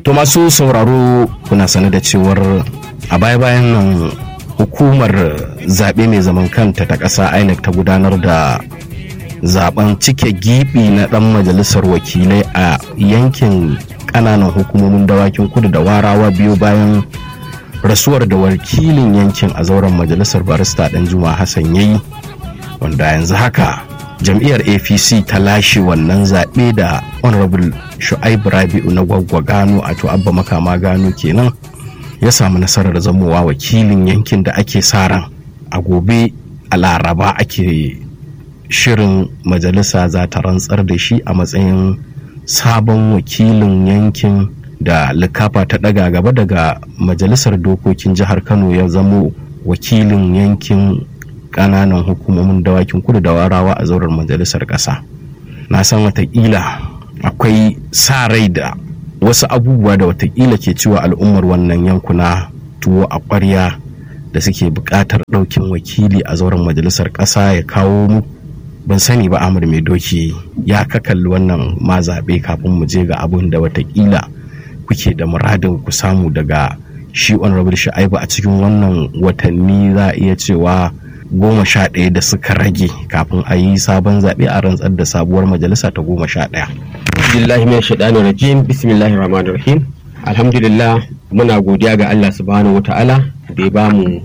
To masu sauraro kuna sane da cewar a baya-bayan nan hukumar zaɓe mai zaman kanta ta ƙasa INEC ta gudanar da zaben cike gibi na ɗan majalisar wakilai a yankin ƙananan hukumomin dawakin kudu da warawa biyu bayan rasuwar da wakilin yankin a zauren majalisar barista ɗan juma hassan yayi wanda yanzu haka jam'iyyar apc ta lashe wannan zaɓe da honorable shu'aibu rabi'u na gwaggwa gano a abba makama gano kenan ya samu nasarar zamowa wakilin yankin da ake sa ran a gobe a laraba ake shirin majalisa za ta rantsar da shi a matsayin sabon wakilin yankin da likafa ta daga gaba daga majalisar dokokin jihar kano ya zamo wakilin yankin kananan hukumomin dawakin kudu da warawa a zauren majalisar ƙasa na san watakila akwai sa rai da wasu abubuwa da watakila ke cewa al'ummar wannan yankuna tuwo a ƙwarya da suke buƙatar ɗaukin wakili a zauren majalisar ƙasa ya kawo mu ban sani ba amur mai doki ya kakalli wannan ma zaɓe kafin mu je ga abin da watakila kuke da muradin ku samu daga shi honorable sha'ibu a cikin wannan watanni za a iya cewa goma sha ɗaya da suka rage kafin a yi sabon zaɓe a rantsar da sabuwar majalisa ta goma sha ɗaya. Bismillahi min shaɗani rajim bismillahir rahmanir rahim alhamdulillah muna godiya ga Allah subhanahu wa ta'ala da ya bamu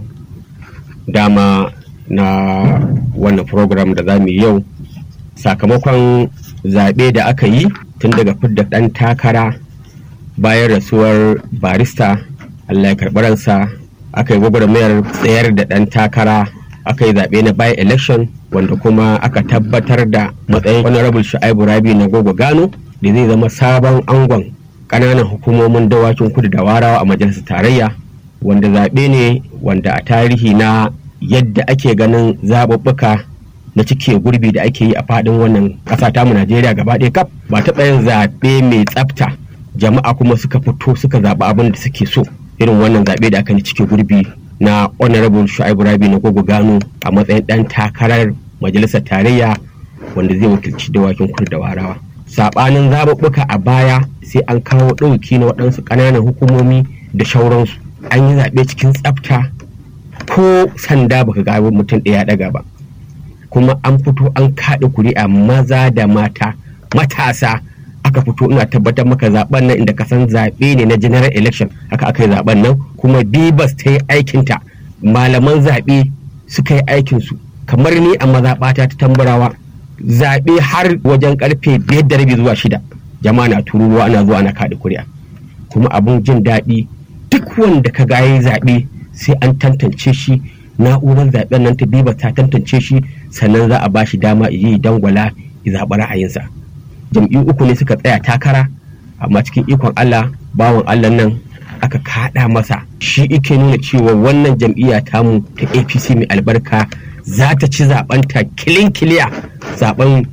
dama na wannan program da za mu yi yau sakamakon zaɓe da aka yi tun daga fidda ɗan takara bayan rasuwar barista Allah ya karɓi ransa aka yi gwagwarmayar tsayar da ɗan takara aka yi zaɓe na by election wanda kuma aka tabbatar da matsayin honorable shu'aibu rabi na gogo gano da zai zama sabon angon ƙananan hukumomin dawakin kudu da warawa a majalisar tarayya wanda zaɓe ne wanda a tarihi na yadda ake ganin zaɓuɓɓuka na cike gurbi da ake yi a faɗin wannan ƙasa tamu najeriya gaba ɗaya kaf ba taɓa yin zaɓe mai tsafta jama'a kuma suka fito suka zaɓi abin da suke so irin wannan zaɓe da aka yi cike gurbi na honorable shu'aibu rabi na gogo gano a matsayin dan takarar majalisar tarayya wanda zai wakilci dawakin kudu da warawa sabanin zaɓuɓɓuka a baya sai an kawo ɗauki na waɗansu ƙananan hukumomi da shauransu an yi zaɓe cikin tsafta ko sanda baka ga mutum ɗaya ɗaga ba kuma an fito an kaɗa kuri'a maza da mata matasa aka fito ina tabbatar maka zaben nan inda ka san zaɓe ne na general election haka aka yi zaben nan kuma bibas ta yi aikinta malaman zaɓe suka yi aikinsu kamar ni a mazaɓata ta tambarawa zaɓe har wajen karfe biyar da rabi zuwa shida jama'a na tururuwa ana zuwa ana kaɗa kuri'a kuma abun jin daɗi duk wanda ka ga yi zaɓe sai an tantance shi na'urar zaɓen nan ta bibas ta tantance shi sannan za a ba shi dama yi dangwala ya zaɓi ra'ayinsa jam'iyyu uku ne suka tsaya takara amma cikin ikon Allah bawan Allah nan aka kaɗa masa shi ike nuna cewa wannan jam'iyya tamu ta APC mai albarka za ta ci zaben ta kilin kiliya zaben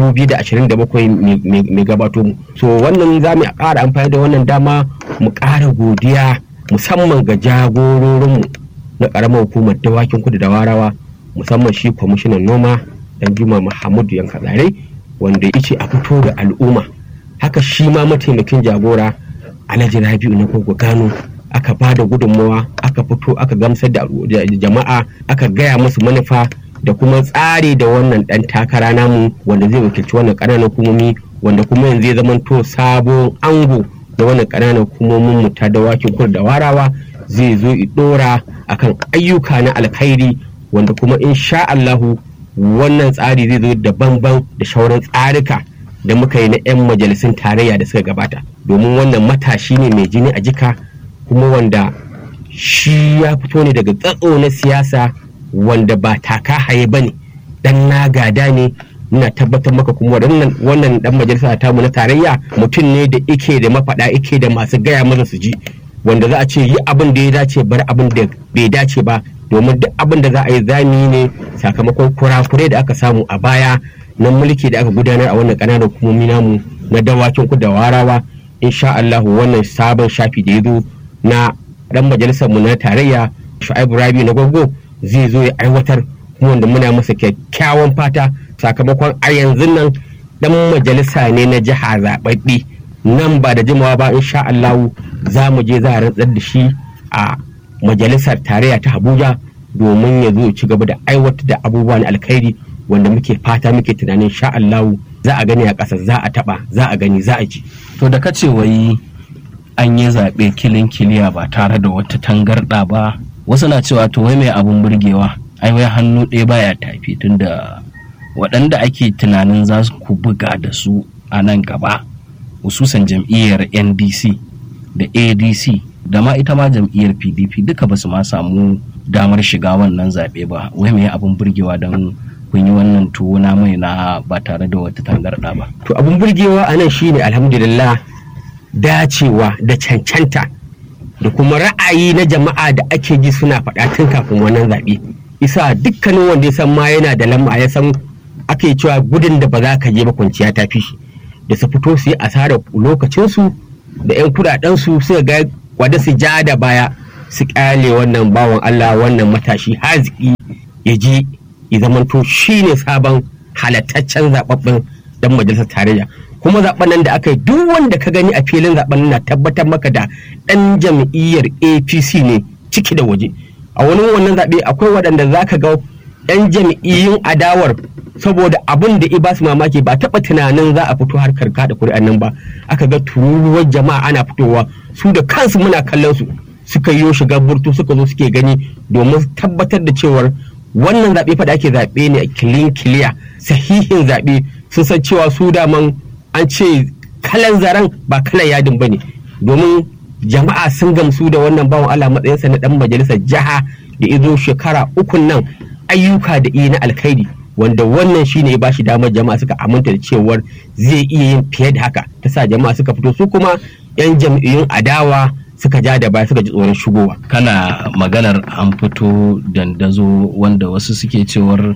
2027 mai gabato mu so wannan za mu ƙara amfani da wannan dama mu ƙara godiya musamman ga jagororinmu na ƙaramar hukumar dawakin kudu da warawa musamman shi kwamishinan noma dan juma muhammadu yankazare wanda ya ce a fito da al'umma haka shi ma mataimakin jagora alhaji rabi'u na kogo gano aka ba da gudunmawa aka fito aka gamsar da jama'a aka gaya musu manufa da kuma tsari da wannan dan takara namu wanda zai wakilci wannan ƙananan hukumomi wanda kuma yanzu ya zamanto sabon ango da wannan ƙananan hukumomin mu ta dawakin kudu da warawa zai zo i dora akan ayyuka na alkhairi wanda kuma insha Allahu wannan tsari zai zo daban-ban da shauran tsarika da muka yi na 'yan majalisun tarayya da suka gabata domin wannan matashi ne mai jini a jika kuma wanda shi ya fito ne daga tsatso na siyasa wanda ba taka haye ba ne dan na gada ne ina tabbatar maka kuma wannan dan majalisa tamu na tarayya mutum ne da ike da mafaɗa ike da masu gaya masa su ji wanda za a ce yi abin da ya dace bar abin da bai dace ba domin duk abin da za a yi zami ne sakamakon kurakurai da aka samu a baya na mulki da aka gudanar a wannan ƙananan hukumomi namu na dawakin ku da warawa insha Allah wannan sabon shafi da ya zo na dan majalisar mu na tarayya Shu'aibu Rabi na Gwaggo zai zo ya aiwatar kuma wanda muna masa kyakkyawan fata sakamakon a yanzu nan dan majalisa ne na jiha zaɓaɓɓe nan ba da jimawa ba insha Allah za mu je za a rantsar da shi a majalisar tarayya ta Abuja domin ya zo ci gaba da aiwatar da abubuwan alkhairi wanda muke fata muke tunanin sha Allah za a gani a ƙasa za a taɓa za a gani za a ji. To da kace wai an yi zaɓe kilin kiliya ba tare da wata tangarɗa ba wasu na cewa to wai mai abun burgewa ai wai hannu ɗaya baya tafi tunda waɗanda ake tunanin za su ku buga da su a nan gaba hususan jam'iyyar ndc da adc da ma ita ma jam'iyyar pdp duka ba su ma samu damar shiga wannan zaɓe ba wai mai abun burgewa don kun yi wannan tuwo na mai na ba tare da wata tangarɗa ba To abun burgewa a nan shine alhamdulillah dacewa da cancanta da kuma ra'ayi na jama'a da ake ji suna faɗa tun kafin wannan zaɓe. Isa dukkanin wanda ya san ma yana da lamma ya san ake cewa gudun da ba za ka je ba kwanciya ta fi shi da su fito su yi asarar lokacinsu da 'yan kuɗaɗensu suka ga wada su ja da baya su ƙyale wannan bawan Allah wannan matashi haziki ya je ya zamanto shi ne sabon halattaccen zaɓaɓɓen dan majalisar tarayya kuma zaben nan da aka yi duk wanda ka gani a filin zaben na tabbatar maka da ɗan jam'iyyar apc ne ciki da waje a wani wannan zaɓe akwai waɗanda za ka ga ɗan jam'iyyun adawar saboda abin da i ba su mamaki ba taɓa tunanin za a fito harkar kada kuri'an nan ba aka ga tururuwar jama'a ana fitowa su da kansu muna kallon su suka yi shiga burtu suka zo suke gani domin tabbatar da cewar wannan zaɓe fa da ake zaɓe ne a kilin kiliya sahihin zaɓe sun san cewa su daman an ce kalan zaren ba kalan yadin ba ne domin jama'a sun gamsu da wannan bawan Allah matsayinsa na dan majalisar jiha da izo shekara ukun nan ayyuka da iya na alkhairi wanda wannan shine ya bashi damar jama'a suka aminta da cewar zai iya yin fiye da haka ta sa jama'a suka fito su kuma yan jam'iyyun adawa suka ja da baya suka ji tsoron shigowa kana maganar an fito dandazo wanda wasu suke cewar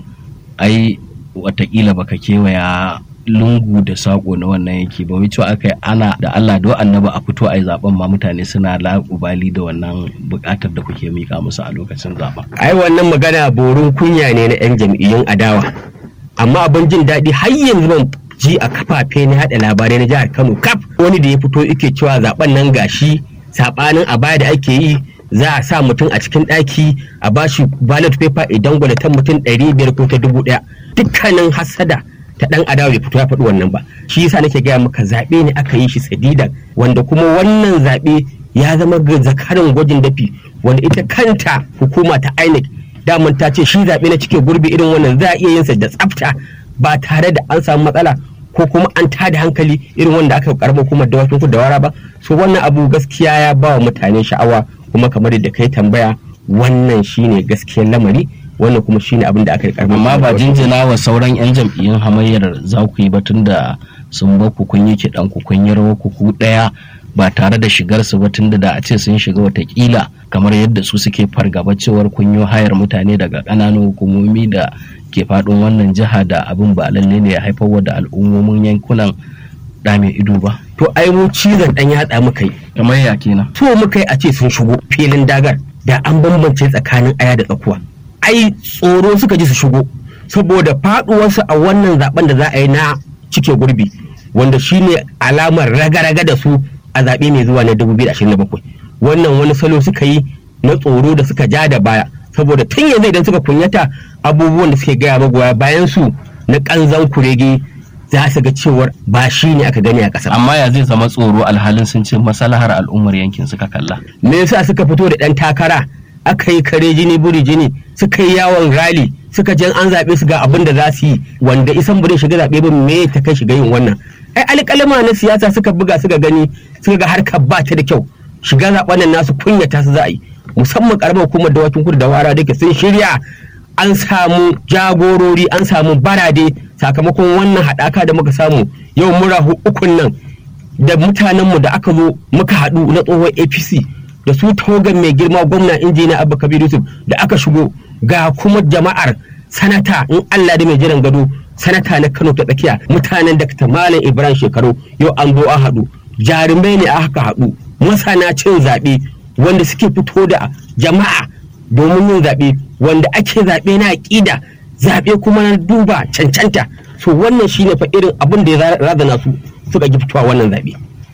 ai watakila baka kewaya lungu da sako na wannan yake ba wai aka yi ana da Allah da annaba a fito a yi zaben ma mutane suna laƙubali da wannan buƙatar da kuke mika musu a lokacin zaben. ai wannan magana borin kunya ne na 'yan jam'iyyun adawa amma abin jin daɗi har yanzu ban ji a kafafe na haɗa labarai na jihar Kano kaf wani da ya fito yake cewa zaben nan gashi saɓanin a baya da ake yi za a sa mutum a cikin ɗaki a bashi ballot paper idan gwalatan mutum ɗari biyar ko ta dubu ɗaya dukkanin hasada ta dan adawa bai fito ya faɗi wannan ba shi yasa nake gaya maka zaɓe ne aka yi shi sadidan wanda kuma wannan zaɓe ya zama ga zakarin gwajin dafi wanda ita kanta hukuma ta INEC daman ta ce shi zaɓe na cike gurbi irin wannan za a iya yin sa da tsafta ba tare da an samu matsala ko kuma an tada hankali irin wanda aka karɓa hukumar dawakin kudu da wara ba so wannan abu gaskiya ya ba wa mutane sha'awa kuma kamar da kai tambaya wannan shine gaskiyar lamari wannan kuma shine abin da aka yi karɓar amma ba jinjina wa sauran 'yan jam'iyyun hamayyar za ku yi ba tun da sun ba ku kun yi kiɗan ku kun yi rawar ku ku ɗaya ba tare da shigar su ba tun da a ce sun shiga watakila kamar yadda su suke fargaba cewar kun yi hayar mutane daga ƙananan hukumomi da ke faɗin wannan jiha da abin ba lalle ne ya haifar da al'ummomin yankunan da mai ido ba to ai mu cizon ɗan yatsa muka yi kamar ya kenan so muka yi a ce sun shigo filin dagar da an bambance tsakanin aya da tsakuwa ai tsoro suka ji su shigo saboda faduwarsu a wannan zaben da za a yi na cike gurbi wanda shine alamar raga-raga da su a zaɓe mai zuwa na 2027 wannan wani salo suka yi na tsoro da suka ja da baya saboda tun yanzu idan suka kunyata abubuwan da suke gaya magoya bayan su na kanzan kurege za su ga cewar ba shi ne aka gani a ƙasar. amma ya zai zama tsoro alhalin sun ce masalahar al'ummar yankin suka kalla me yasa suka fito da ɗan takara aka yi kare jini buri jini suka yi yawon rali suka je an zaɓe su ga abin da za su yi wanda isan bude shiga zaɓe ba me ta kai shiga yin wannan ai alƙalama na siyasa suka buga suka gani suka ga harkar ba ta da kyau shiga zaɓen nan nasu kunyata su za a yi musamman karamar hukumar dawakin kudu da wara da ke sun shirya an samu jagorori an samu barade sakamakon wannan haɗaka da muka samu yau mura ukun nan da mutanenmu da aka zo muka haɗu na tsohon apc da su togan mai girma gwamna injiniya abba kabir yusuf da aka shigo ga kuma jama'ar sanata in allah da mai jiran gado sanata na kano ta tsakiya mutanen da malam ibrahim shekaru yau an zo an haɗu jarumai ne aka haɗu masana cin zaɓe wanda suke fito da jama'a domin yin zaɓe wanda ake zaɓe na aƙida zaɓe kuma na duba cancanta so wannan shine fa irin abin da ya razana su suka ji fitowa wannan zaɓe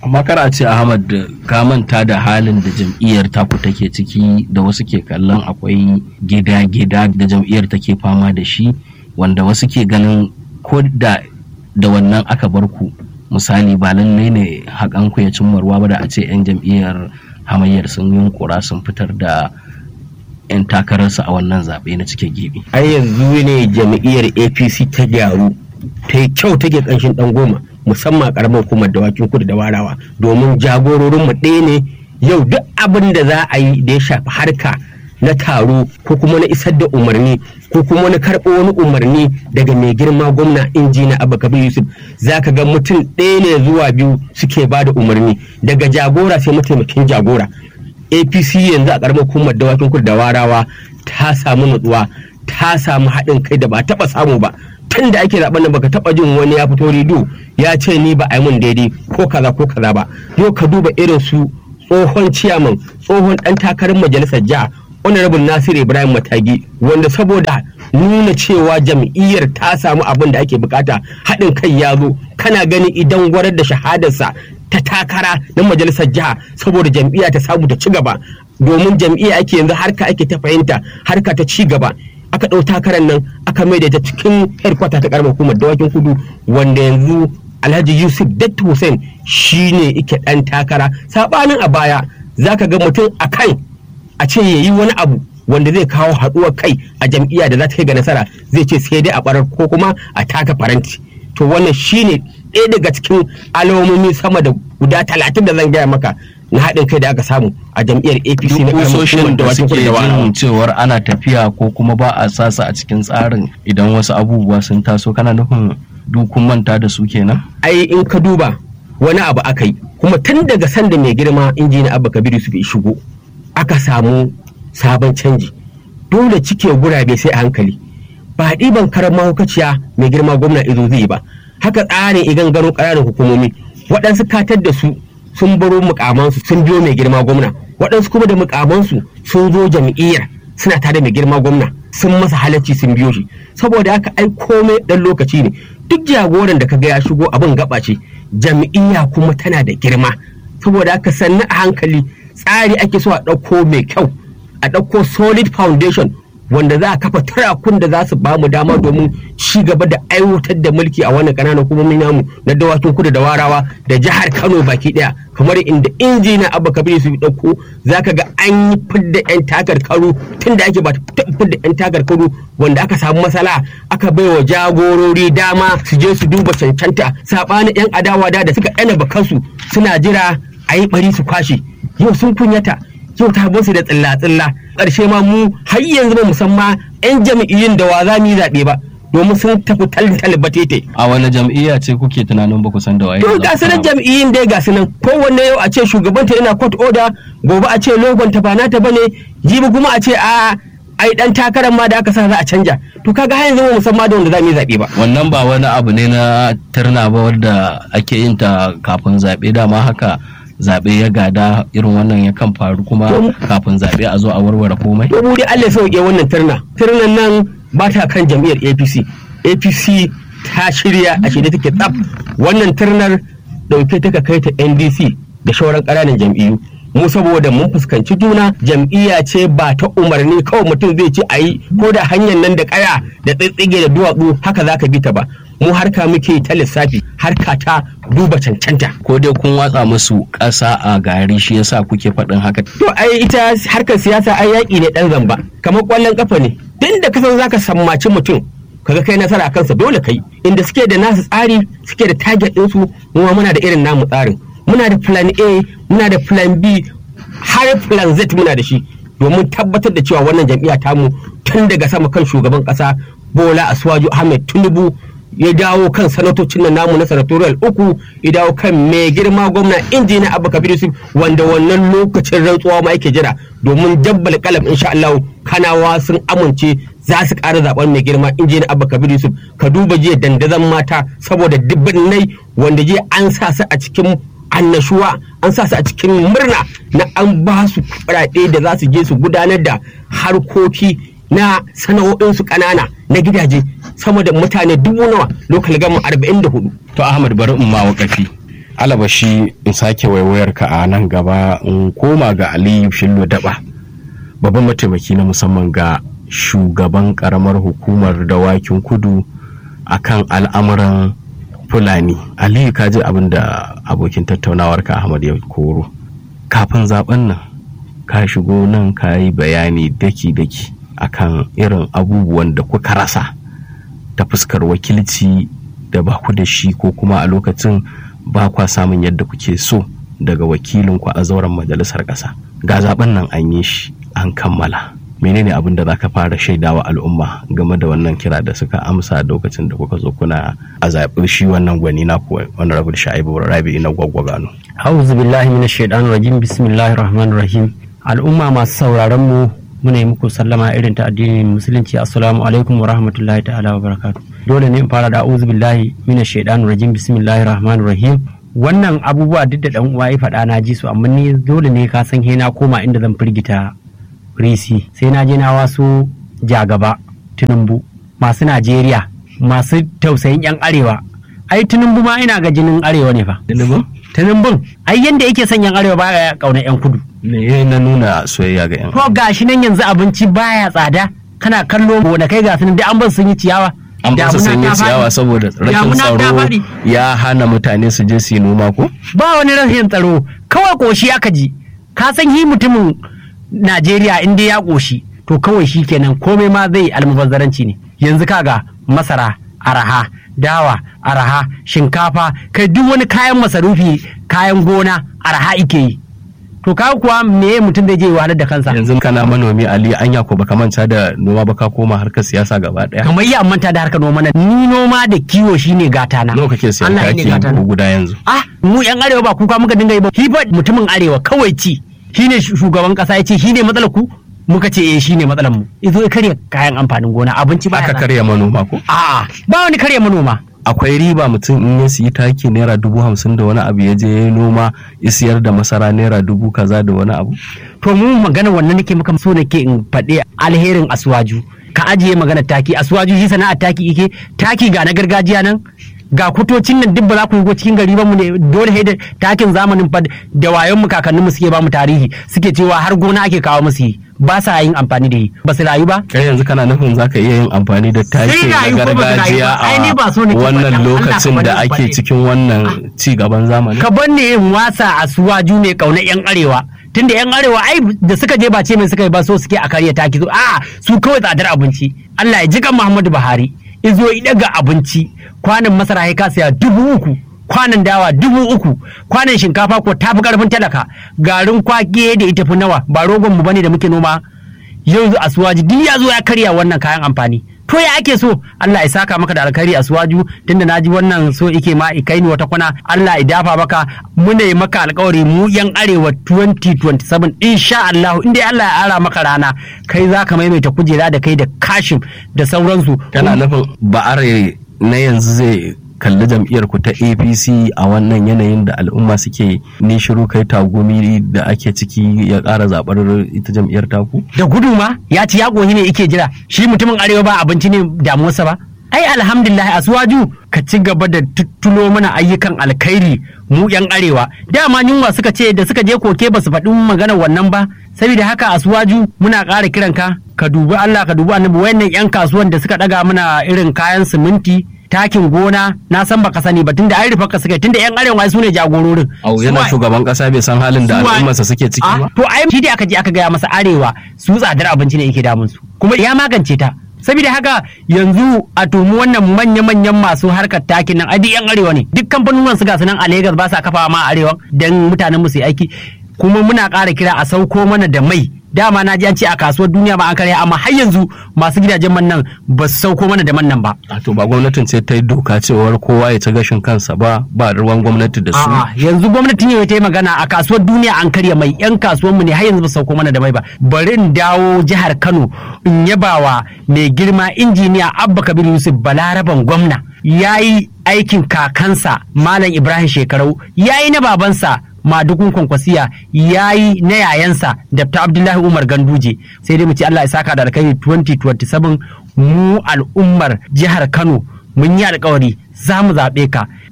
amma kar a ce ahmad ka manta da halin da jam'iyyar taku take ciki da wasu ke kallon akwai gida-gida da jam'iyyar take fama da shi wanda wasu ke ganin ko da da wannan aka bar ku misali ba lallai ne haƙan ku ya cimma ruwa ba da a ce 'yan jam'iyyar hamayyar sun yunkura sun fitar da 'yan takararsu a wannan zaɓe na cike gibi. ai yanzu ne jam'iyyar apc ta gyaru ta yi kyau take ƙanshin ɗan goma musamman karamar hukumar dawakin kudu da warawa domin jagororin mu ɗaya ne yau duk abin da za a yi da ya shafi harka na taro ko kuma na isar da umarni ko kuma na karɓo wani umarni daga mai girma gwamna injina abubakar yusuf za ka ga mutum ɗaya ne zuwa biyu suke ba da umarni daga jagora sai mataimakin jagora apc yanzu a karamar hukumar dawakin kudu da warawa ta samu nutsuwa ta samu haɗin kai da ba taɓa samu ba tun da ake zaben nan baka taba jin wani ya fito rido ya ce ni ba a yi mun daidai ko kaza ko kaza ba yau ka duba irin su tsohon ciyaman tsohon dan takarar majalisar jiha honorable nasiru ibrahim matagi wanda saboda nuna cewa jam'iyyar ta samu abin da ake bukata haɗin kai ya zo kana gani idan gwarar da shahadarsa ta takara na majalisar jiha saboda jam'iyya ta samu ta ci gaba domin jam'iyya ake yanzu harka ake ta fahimta harka ta ci gaba aka ɗau takarar nan aka mai da ta cikin headquarter ta karamar hukumar dawakin kudu wanda yanzu alhaji yusuf dattu hussein shine ike ɗan takara saɓanin a baya zaka ga mutum a kan a ce ya yi wani abu wanda zai kawo haɗuwar kai a jam'iyya da za ta kai ga nasara zai ce sai dai a barar ko kuma a taka faranti to wannan shine ɗaya daga cikin alamomi sama da guda talatin da zan gaya maka na haɗin kai da aka samu a jam'iyyar apc na karamar hukumar da dawakin suke kudu da warawa jin cewar ana tafiya ko kuma ba a sasa a cikin tsarin idan wasu abubuwa sun taso kana nufin dukun manta da su kenan ai in ka duba wani abu aka yi kuma tun daga sanda mai girma injini abba kabiru su shigo aka samu sabon canji dole cike gurabe sai a hankali ba ɗiban karan mahaukaciya mai girma gwamna izo zai ba haka tsarin igan gano ƙananan hukumomi waɗansu katar da su sun baro mukamansu sun biyo mai girma gwamna waɗansu kuma da mukamansu sun zo jam'iyyar suna tare mai girma gwamna sun masa halacci sun biyo shi saboda haka ai komai ɗan lokaci ne duk jagoran da ka ga ya shigo abin gaba ce jam'iyya kuma tana da girma saboda haka sannu a hankali tsari ake so a ɗauko mai kyau a ɗauko solid foundation wanda za a kafa turakun da za su ba mu dama domin ci gaba da aiwatar da mulki a wannan ƙananan hukumomi namu na dawakin kudu da warawa da jihar kano baki ɗaya kamar inda injina abba kabir su ɗauko za ka ga an yi fidda 'yan takarkaru tun da ake ba ta fidda 'yan takarkaru wanda aka samu matsala aka bai wa jagorori dama su je su duba cancanta saɓanin 'yan adawa da da suka ɗana bakansu suna jira a yi ɓari su kwashe yau sun kunyata yau ta su da tsilla-tsilla ƙarshe ma mu har yanzu ba musamman 'yan jam'iyyun da wa za mu yi zaɓe ba domin sun tafi talin batete. a wani jam'iyya ce kuke tunanin ba ku san da waye To ga su nan jam'iyyun dai ga su nan kowanne yau a ce shugabanta yana court order gobe a ce logon ta ba nata bane jibi kuma a ce a ai dan takarar ma da aka sa za a canja to kaga har yanzu ba musamman da wanda za mu yi zaɓe ba. wannan ba wani abu ne na turna ba wadda ake yin ta kafin zaɓe dama haka zaɓe ya gada irin wannan ya kan faru kuma kafin zaɓe a zo a warware komai to mu dai Allah ya sauke wannan turna turnan nan ba ta kan jam'iyyar APC APC ta shirya a shirye take tsaf wannan turnar dauke ta kai ta NDC da shauran ƙananan jam'iyyu mu saboda mun fuskanci juna jam'iyya ce ba ta umarni kawai mutum zai ce a yi ko da hanyar nan da kaya da tsitsige da duwatsu haka za ka bi ta ba mu harka muke ta lissafi harka ta duba cancanta ko dai kun watsa musu ƙasa a gari shi yasa kuke faɗin haka To ai ita harkar siyasa ai yaƙi ne ɗan zamba kamar ƙwallon ƙafa ne tun da kasan zaka sammaci mutum kaga kai nasara a kansa dole kai inda suke da nasu tsari suke da target ɗinsu mu ma muna da irin namu tsarin muna da plan A muna da plan B har plan Z muna da shi domin tabbatar da cewa wannan jam'iyya tamu tun daga sama kan shugaban ƙasa Bola Aswaju Ahmed Tinubu ya dawo kan sanatocin nan namu na sanatorial uku ya dawo kan mai girma gwamna injiniya abu kabir yusuf wanda wannan lokacin rantsuwa ma yake jira domin jabbal kalam insha Allah kanawa sun amince za su ƙara zaben mai girma injiniya abu kabir yusuf ka duba jiya dandazon mata saboda dubbannai wanda jiya an sa su a cikin annashuwa an sa su a cikin murna na an ba su kuɗaɗe da za su je su gudanar da harkoki na sana'o'insu ƙanana na gidaje sama da mutane dubu nawa lokal gama arba'in da hudu to ahmad bari in ma wakafi alabashi in sake waiwayar ka a nan gaba in koma ga aliyu shillo daba babban mataimaki na musamman ga shugaban karamar hukumar dawakin kudu akan al'amuran fulani aliyu ka ji abin da abokin tattaunawar ka ahmad ya koro kafin zaben nan ka shigo nan ka yi bayani daki-daki akan irin abubuwan da kuka rasa ta fuskar wakilci da ba ku da shi ko kuma a lokacin ba kwa samun yadda kuke so daga wakilinku a zauren majalisar ƙasa ga zaben nan an yi shi an kammala menene abin da za ka fara shaidawa al'umma game da wannan kira da suka amsa lokacin da kuka zo kuna a zaɓi shi wannan gwani na kuwa wani rabu da sha'ibu rabi na gwaggwagano A'udhu billahi minash shaitanir rajim bismillahir rahmanir rahim al'umma masu sauraron mu muna yi muku sallama irin ta addinin musulunci assalamu alaikum wa rahmatullahi ta'ala wa barakatuh dole ne in fara da a'udhu billahi minash shaitanir rajim bismillahir rahmanir rahim wannan abubuwa duk da dan uwa ya faɗa na ji su amma ni dole ne ka san na koma inda zan firgita risi sai na je na wasu jagaba tinubu masu najeriya masu tausayin yan arewa ai tinubu ma ina ga jinin arewa ne fa tinubun ai yanda yake son yan arewa baya kauna yan kudu me na nuna soyayya ga yan to gashi nan yanzu abinci baya tsada kana kallo wanda kai ga sunan dai an bar sun yi ciyawa an ba su sanya ciyawa saboda rashin tsaro ya hana mutane su je su yi noma ko ba wani rashin tsaro kawai koshi aka ji ka san yi mutumin Najeriya in dai ya ƙoshi to kawai shi kenan komai ma zai almubazzaranci ne yanzu kaga masara araha dawa araha shinkafa kai duk wani kayan masarufi kayan gona araha ike yi to ka kuwa me mutum zai je wahalar da kansa yanzu kana manomi ali anya ko baka manta da noma baka koma harkar siyasa gaba daya kamar iya manta da harkar noma ni noma da kiwo shine gata na nawa kake sayan taki guda yanzu ah mu yan arewa ba kuka muka dinga yi ba hifa mutumin arewa kawai ci shine shugaban kasa ya ce shine matsalar ku muka ce eh shine matsalar mu izo ya karya kayan amfanin gona abinci ba aka karya manoma ko a'a ba wani karya manoma akwai riba mutum in ya siyi taki naira dubu hamsin da wani abu ya je ya noma ya siyar da masara naira dubu kaza da wani abu to mu magana wannan nake maka so nake in faɗi alherin asuwaju ka ajiye magana taki asuwaju shi sana'ar taki ike taki ga na gargajiya nan ga kutocin nan duk ba za ku yi cikin gari ba mu ne dole da takin zamanin fa da wayon mu kakannin mu suke ba mu tarihi suke cewa har gona ake kawo musu yi ba sa yin amfani da yi ba su rayu ba kai yanzu kana nufin zaka iya yin amfani da taki na gargajiya a wannan lokacin da ake cikin wannan ci gaban zamani ka bar ne yin wasa a suwaju ne kauna yan arewa tunda yan arewa ai da suka je ba ce mai suka yi ba so suke a karya taki a su kawai tsadar abinci Allah ya ji kan Muhammadu Buhari izo ya daga abinci kwanan masara ya kasa dubu uku kwanan dawa dubu uku kwanan shinkafa ko tafi karfin talaka garin kwake da ita fi nawa ba rogon mu bane da muke noma yanzu asuwaji duk ya zo ya karya wannan kayan amfani to ya ake so Allah ya saka maka da alkhairi a suwaju tunda na ji wannan so ike ma kai ni wata kwana Allah ya dafa maka muna yi maka alkawari mu yan arewa 2027 insha Allah inda Allah ya ara maka rana kai za ka maimaita kujera da kai da kashim da sauransu kana nufin ba are na yanzu zai kalli jam'iyyar ku ta apc a wannan yanayin da al'umma suke ni shiru kai tagumi da ake ciki ya ƙara zaɓar ita jam'iyyar taku da gudu ma ya ci ya ne ike jira shi mutumin arewa ba abinci ne damuwarsa ba ai alhamdulillah asuwaju ka ci gaba da tuttulo mana ayyukan alkhairi mu yan arewa dama yunwa suka ce da suka je koke ba su faɗi magana wannan ba saboda haka asuwaju muna ƙara kiranka ka dubi Allah ka dubi annabi wayannan yan kasuwan da suka ɗaga mana irin kayan siminti takin gona na san baka sani ba tunda ai rufa ka suka tunda yan arewa su ne jagororin au yana shugaban kasa bai san halin da al'ummarsa suke ciki ba to ai shi da aka je aka gaya masa arewa su tsadar abinci ne yake damun su kuma ya magance ta saboda haka yanzu a tumi wannan manya-manyan masu harkar takin nan adi yan arewa ne duk kamfanonin su ga nan a Legas ba sa kafa ma arewa dan mutanen mu su aiki kuma muna ƙara kira a sauko mana da mai dama na ji an ce a kasuwar duniya ba an karya amma har yanzu masu gidajen man nan ba su sauko mana da man nan ba. A to ba gwamnatin ce ta yi doka cewar kowa ya ci gashin kansa ba ba ruwan gwamnati da su. yanzu gwamnati ne ta yi magana a kasuwar duniya an karya mai yan kasuwar mu ne har yanzu ba sauko mana da mai ba. Bari in dawo jihar Kano in yabawa mai girma injiniya Abba Kabir Yusuf Balaraban gwamna ya yi aikin kakansa Malam Ibrahim Shekarau ya yi na babansa madukun kwankwasiya ya yi na yayansa Dr. Abdullahi Umar Ganduje sai dai mu ce Allah ya saka da alkhairi 2027 mu al'ummar jihar Kano mun yi alkawari za mu zaɓe ka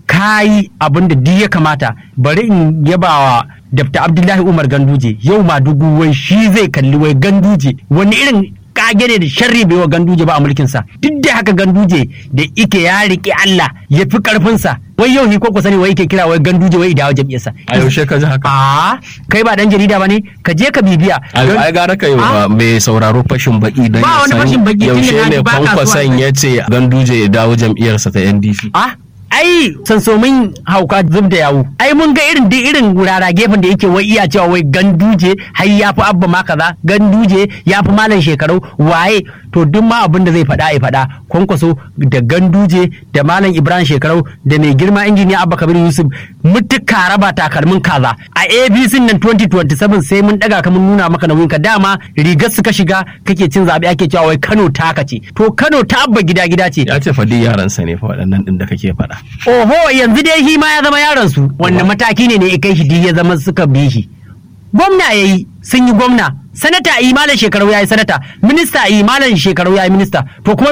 kayi abin da duk ya kamata bari in yaba wa Dr. Abdullahi Umar Ganduje yau ma dugu wai shi zai kalli wai Ganduje wani irin kage ne da sharri bai wa Ganduje ba a mulkinsa duk da haka Ganduje da ike ya riƙe Allah ya fi ƙarfinsa wai yau hi ko sani wai yake kira wai Ganduje wai idawo jam'iyyarsa a yaushe ka ji haka a kai ba dan jarida ba ne ka je ka bibiya Don- ai gara ka yi wa Ah, mai sauraro fashin baki don Ba ya wani san fashin baki, tunda yaushe na ji ne ba ka so a kwankwason kai. ya ce ganduje ya dawo jam'iyyarsa ta ndc Ah, ai sansomin hauka zub da yawu. Ai mun ga irin duk irin wurara gefen da yake wai iya cewa wai ganduje har ya fi abba ma kaza ganduje ya fi malam shekaru waye to duk ma abin da zai faɗa ya faɗa kwankwaso da ganduje da malam ibrahim shekarau da mai girma injiniya abba kabir yusuf mutuka raba takalmin kaza a abc nan 2027 sai mun daga ka mun nuna maka nauyin ka dama rigar suka shiga kake cin zaɓe ake cewa wai kano taka ce to kano ta abba gida gida ce ya ce fadi yaransa ne fa waɗannan ɗin da kake faɗa Oho yanzu dai shi ma ya zama yaron su wanda mataki ne ne ya kai shi duk ya zama suka bi shi. Gwamna ya yi sun yi gwamna, sanata a yi malam shekaru ya yi sanata, minista a yi malam shekaru ya yi minista, to kuma